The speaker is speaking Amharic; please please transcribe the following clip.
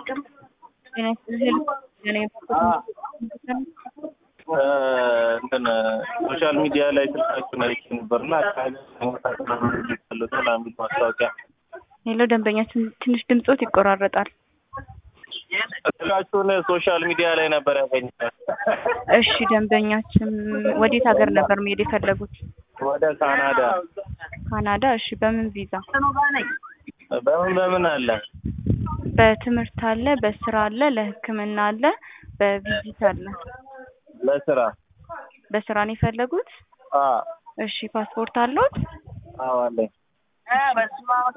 ጤና ይስጥልኝ የኔ እንትን ሶሻል ሚዲያ ላይ ስልካችሁን አይቼ ነበርና አካባቢ የሚል ማስታወቂያ ሄሎ ደንበኛችን ትንሽ ድምጾት ይቆራረጣል። ስልካችሁን ሶሻል ሚዲያ ላይ ነበር ያገኘሁት። እሺ ደንበኛችን ወዴት ሀገር ነበር መሄድ የፈለጉት? ወደ ካናዳ። ካናዳ። እሺ በምን ቪዛ? በምን በምን አለ? በትምህርት አለ፣ በስራ አለ፣ ለሕክምና አለ፣ በቪዚት አለ። ለስራ በስራ ነው የፈለጉት? አ እሺ ፓስፖርት አለዎት? አዎ አለኝ።